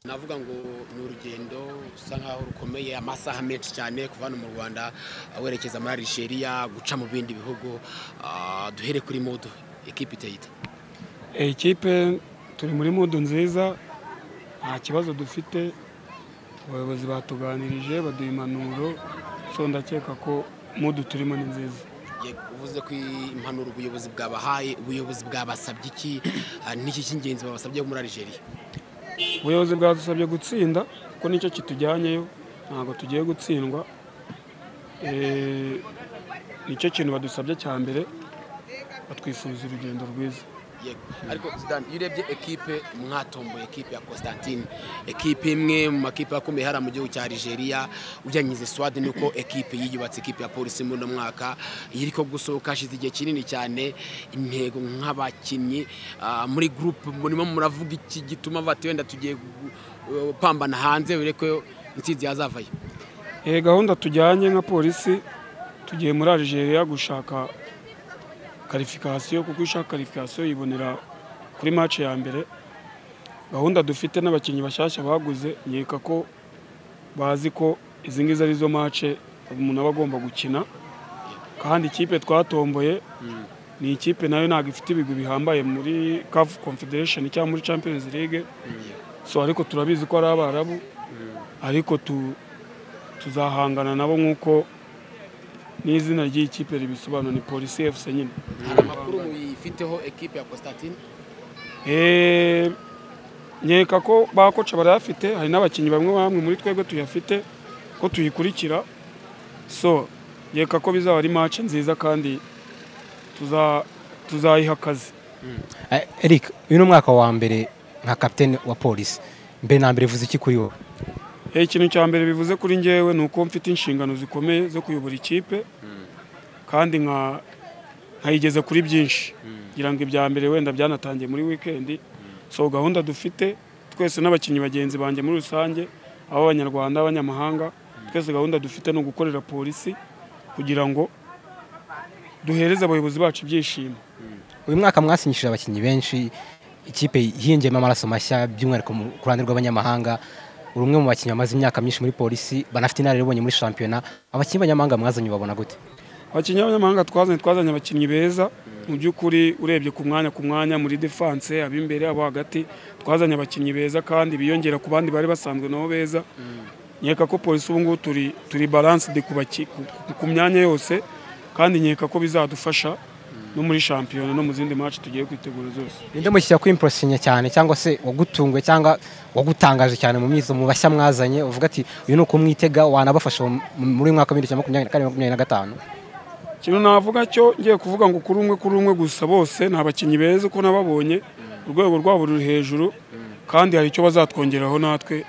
navuga ngo ni urugendo rusa nkaho rukomeye amasaha menshi cyane kuva hano mu rwanda werekeza muri Algeria guca mu bindi bihugu Ah, duhere kuri modo ekipi iteyita ekipe turi muri mudu nziza nta kibazo dufite abayobozi batuganirije baduha impanuro so ndakeka ko mudu turimo ni nziza uvuze ko impanuro ubuyobozi bwabahaye ubuyobozi bwabasabye iki Ah, niki cy'ingenzi babasabye muri Algeria ubuyobozi bwadusabye gutsinda kuko nicyo kitujyanyeyo ntabwo tugiye gutsindwa Eh, nicyo kintu badusabye cya mbere batwifuriza urugendo rwiza Yego. ariko zidane iyo urebye ekipe mwatomboye ekipe ya constantine ekipe imwe mu makipe akomeye hariya mu gihugu cya Algeria ujyanyize swadi nuko ekipe yiyubatse ekipe ya polisi muri uno mwaka iyo iri ko gusohoka hashize igihe kinini cyane intego nk'abakinnyi ah, muri gurupe murimo muravuga iki gituma bati wenda tugiye gu- gu- pambana hanze ureke intsinzi yazavayo Eh, gahunda tujyanye nka polisi tugiye muri Algeria gushaka karifikasiyo kuko ishaka karifikasiyo yibonera kuri match ya mbere gahunda dufite n'abakinnyi bashyashya baguze nkeka ko bazi ko izi ngizi ari zo match umuntu aba agomba gukina kandi ikipe twatomboye ni ikipe nayo ntabwo ifite ibigwi bihambaye muri CAF Confederation cyangwa muri Champions League so ariko turabizi ko ari abarabu ariko tu tuzahangana nabo nk'uko n'izina ry'ikipe ribisobanura ni polisi efuse nyine hari amakuru muyifiteho ekipe ya constantine Eh, nkeka ko ba koca barayafite hari n'abakinnyi bamwe bamwe muri twebwe tuyafite ko tuyikurikira so nkeka ko bizaba ari match nziza kandi tuza tuzayiha akazi Eh, Eric uyu ni umwaka wa mbere nka kapitene wa polisi mbere na mbere uvuze iki kuri wowe Eh, ikintu cya mbere bivuze kuri njyewe ni uko mfite inshingano zikomeye zo kuyobora ikipe kandi nka nkayigeze kuri byinshi ngira ngo ibya mbere wenda byanatangiye muri wikendi so gahunda dufite twese n'abakinnyi bagenzi banjye muri rusange ab'abanyarwanda abanyamahanga twese gahunda dufite ni ugukorera polisi kugira ngo duhereze abayobozi bacu ibyishimo uyu mwaka mwasinyishije abakinnyi benshi ikipe yinjiyemo amaraso mashya by'umwihariko mu- ku ruhande rw'abanyamahanga uri umwe mu bakinnyi bamaze imyaka myinshi muri polisi banafite inararibonye muri shampiyona abakinnyi b'abanyamahanga mwazanye ubabona gute abakinnyi b'abanyamahanga twazanye twazanye abakinnyi beza mu by'ukuri urebye ku mwanya ku mwanya muri defanse ab'imbere abo hagati twazanye abakinnyi beza kandi biyongera ku bandi bari basanzwe nabo beza nkeka ko polisi ubu ngubu turi turi baransidi ku baki- ku- ku- ku myanya yose kandi nkeka ko bizadufasha no muri shampiyona no mu zindi match tugiye kwitegura zose ninde mushyira ku impresinya cyane cyangwa se wagutunguye cyangwa wagutangaje cyane mu mizo mu bashya mwazanye uvuga ati uyu ni ukumwitega wanabafasha mu- muri uyu mwaka w'ibihumbi bibiri na makumyabiri na kane makumyabiri na gatanu ikintu navuga cyo ngiye kuvuga ngo kuri umwe kuri umwe gusa bose ni abakinnyi beza uko nababonye urwego rwabo ruri hejuru kandi hari icyo bazatwongeraho natwe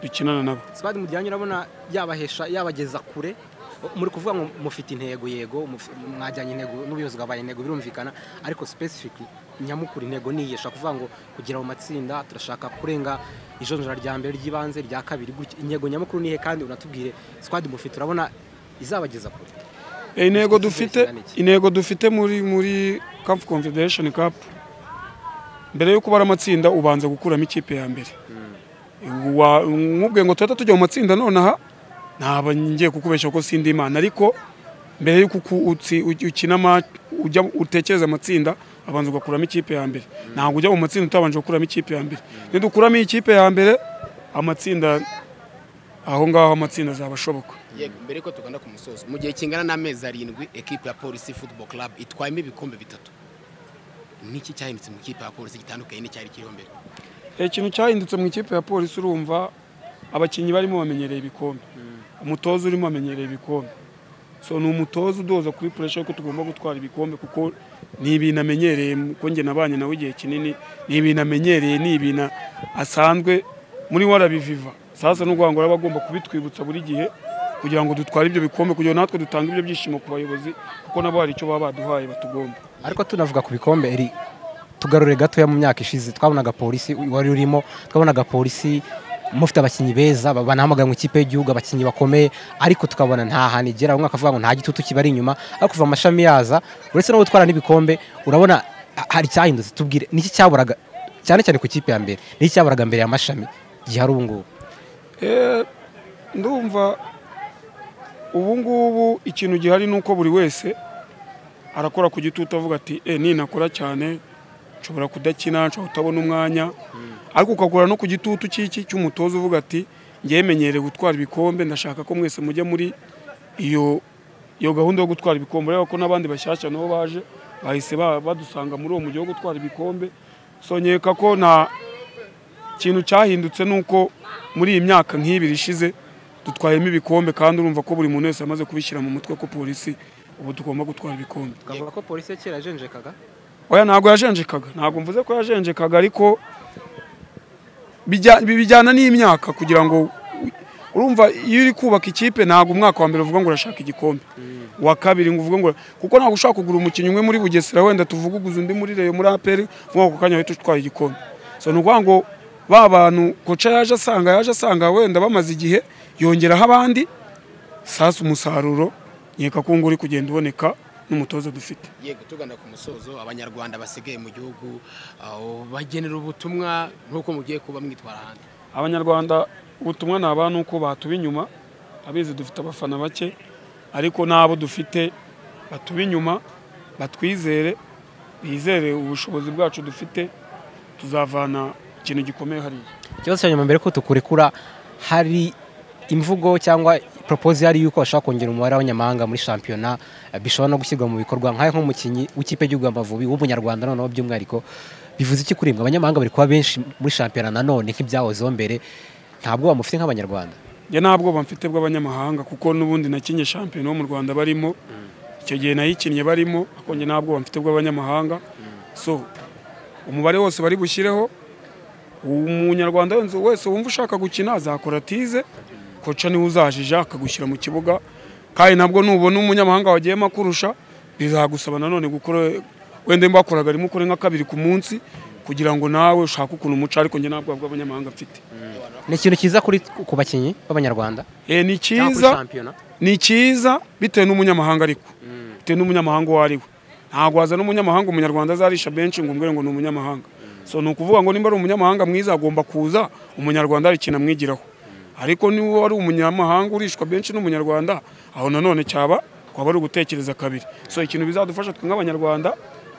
dukinana nabo sipadi mujyanye urabona yabahesha yabageza kure muri kuvuga ngo mufite intego yego muf- mwajyanye intego n'ubuyobozi bwabaye intego birumvikana ariko specific nyamukuru intego niyesha kuvuga ngo kugira mu matsinda turashaka kurenga ijonjora rya mbere ry'ibanze rya kabiri gutya. intego nyamukuru nihe kandi unatubwire squad mufite urabona izabageza kure Eh, intego Dufite dufite inshingano iki? intego dufite muri muri CAF Confederation Cup mbere yo kubara amatsinda ubanza gukuramo ikipe ya mbere Wa- nkubwiye ngo tuhita tujya mu matsinda nonaha ntaba ngiye kukubeshya ko sindi imana ariko mbere yuko uku- utsi- u- ukina ma- ujya utekereza amatsinda abanza ugakuramo ikipe ya mbere ntabwo ujya mu matsinda utabanje gukuramo ikipe ya mbere nidukuramo iyi kipe ya mbere amatsinda aho ngaho amatsinda azaba ashoboka yego mbere ko tugana ku musozo mu gihe kingana n'amezi arindwi ekipe ya polisi football club itwayemo ibikombe bitatu niki cyahindutse mu ikipe ya polisi gitandukanye n'icyari kiriho mbere Eh, ikintu cyahindutse mu ikipe ya polisi urumva abakinnyi barimo bamenyereye ibikombe umutoza urimo amenyereye ibikombe so ni umutoza udoza kuri puresha ko tugomba gutwara ibikombe kuko ni ibintu amenyereye mu- kuko njye nabanye nawe igihe kinini ni ibintu amenyereye ni ibintu asanzwe muri warabiviva sasa ni ukuvuga ngo araba agomba kubitwibutsa buri gihe kugira ngo dutware ibyo bikombe kugira ngo natwe dutange ibyo byishimo ku bayobozi kuko nabo hari icyo baba baduhaye batugomba ariko tunavuga ku bikombe eri tugarure gatoya mu myaka ishize twabonaga polisi wari urimo twabonaga polisi mufite abakinnyi beza ba- banahamagara mu ikipe y'igihugu abakinnyi bakomeye ariko tukabona nta hantu igera umwaka avuga ngo nta gitutu kibari inyuma ariko kuva amashami yaza uretse no gutwara n'ibikombe urabona a- hari icyahindutse tubwire niki cyaburaga cyane cyane ku ikipe ya mbere niki cyaburaga mbere y'amashami gihari ubu ngubu Eh, ndumva ubu ngubu ikintu gihari ni uko buri wese arakora ku gitutu avuga ati e ninakora cyane nshobora kudakina nshobora kutabona umwanya ariko ukakora no ku gitutu cy'iki cy'umutoza uvuga ati ngemenyere gutwara ibikombe ndashaka ko mwese mujya muri iyo iyo gahunda yo gutwara ibikombe ureba ko n'abandi bashyashya nabo baje bahise ba- badusanga muri uwo mujyi wo gutwara ibikombe sonyeka ko nta ikintu cyahindutse ni uko muri iyi myaka nk'ibiri ishize dutwayemo ibikombe kandi urumva ko buri muntu wese yamaze kubishyira mu mutwe ko polisi ubu tugomba gutwara ibikombe twavuga ko polisi ya kera yajenjekaga oya ntabwo yajenjekaga ntabwo mvuze ko yajenjekaga ariko bijya- bi- bijyana n'imyaka kugira ngo urumva iyo uri kubaka ikipe ntabwo umwaka wa mbere uvuga ngo urashaka igikombe uwa kabiri ngo uvuga ngo kuko ntabwo ushobora kugura umukinnyi umwe muri bugesera wenda tuvuguguze undi muri reyo muri aperi ngo ako kanya wahita utwaye igikombe so ni ukuvuga ngo ba bantu koca yaje asanga yaje asanga wenda bamaze igihe yongeraho abandi sasa umusaruro nkeka ko ngo uri kugenda uboneka n'umutoza dufite yego tugana ku musozo abanyarwanda basigaye mu gihugu aho bagenera ubutumwa nk'uko mugiye kuba mwitwara hanze abanyarwanda ubutumwa ni aba nuko batuba inyuma abizi dufite abafana bake ariko n'abo dufite batuba inyuma batwizere bizere ubushobozi bwacu dufite tuzavana ikintu gikomeye hariya ikibazo cya nyuma mbere ko tukurekura hari imvugo cyangwa poropozi yari y'uko bashaka kongera umubare w'abanyamahanga muri shampiyona eh, bishobora no gushyirwa mu bikorwa nk'ayo nk'umukinnyi w'ikipe y'igihugu Amavubi w'umunyarwanda noneho by'umwihariko bivuze iki kuri mwe abanyamahanga bari kuba benshi muri shampiyona nanone nk'ibyahozeho mbere ntabwo bamufite nk'abanyarwanda njye nta bwoba mfite bw'abanyamahanga kuko n'ubundi nakinnye shampiyona wo mu rwanda barimo icyo gihe nayikinnye barimo ariko njye nta bwoba mfite bw'abanyamahanga so umubare wose bari bushyireho umunyarwanda wese- wese wumva ushaka gukina azakora tize koca niwe uzajija akagushyira mu kibuga kandi nabwo nubona umunyamahanga wagiyemo akurusha bizagusaba nanone gukora wenda mba wakoraga rimwe ukore nka kabiri ku munsi kugira ngo nawe ushake ukuntu umuca ariko njye nta bwoba bw'abanyamahanga mfite ni ikintu cyiza kuri ku bakinnyi b'abanyarwanda Eh, ni cyangwa kuri cyiza shampiyona ni cyiza bitewe n'umunyamahanga ariko bitewe n'umunyamahanga uwo ari we ntabwo wazana umunyamahanga umunyarwanda azarisha benshi ngo umbwire ngo ni umunyamahanga so ni ukuvuga ngo nimba ari umunyamahanga mwiza agomba kuza umunyarwanda hari ikintu amwigiraho ariko niba ari umunyamahanga urishwa benshi n'umunyarwanda aho nanone cyaba twaba ari ugutekereza kabiri so ikintu bizadufasha twe nk'abanyarwanda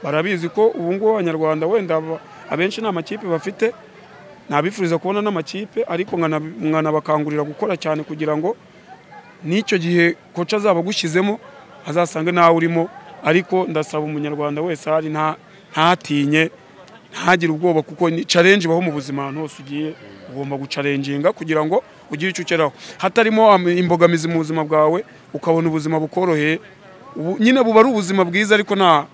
barabizi ko ubu ngubu abanyarwanda wenda aba- abenshi nta makipe bafite nabifuriza kubona n'amakipe ariko nkana- nkanabakangurira gukora cyane kugira ngo n'icyo gihe koca azaba agushyizemo azasange nawe urimo ariko ndasaba umunyarwanda wese ahari nta ntatinye ntagire ubwoba kuko ni challenge ibaho mu buzima ahantu hose ugiye ugomba gucarenginga kugira ngo ugire icyo ugeraho hatarimo am- imbogamizi mu buzima bwawe ukabona ubuzima bukoroheye Ubu- nyine buba ari ubuzima bwiza ariko nta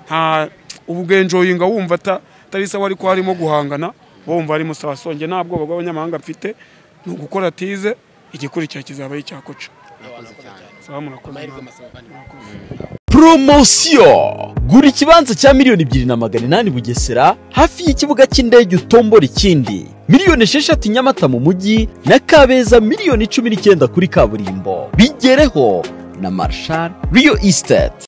nta ubugenjoyinga wumva ata- atari sawa ariko harimo guhangana wumva harimo sawa songe nta bwoba bw'abanyamahanga mfite ni ugukora tize igikurikira kizaba ari icyakoca sawa murakoze amahirwe namwe. masaba abandi poromosiyo gura ikibanza cya miliyoni ebyiri na magana inani bugesera hafi y'ikibuga cy'indege utombora ikindi miliyoni esheshatu nyamata mu mujyi na kabeza miliyoni cumi n'icyenda kuri kaburimbo bigereho na marshal riyo estate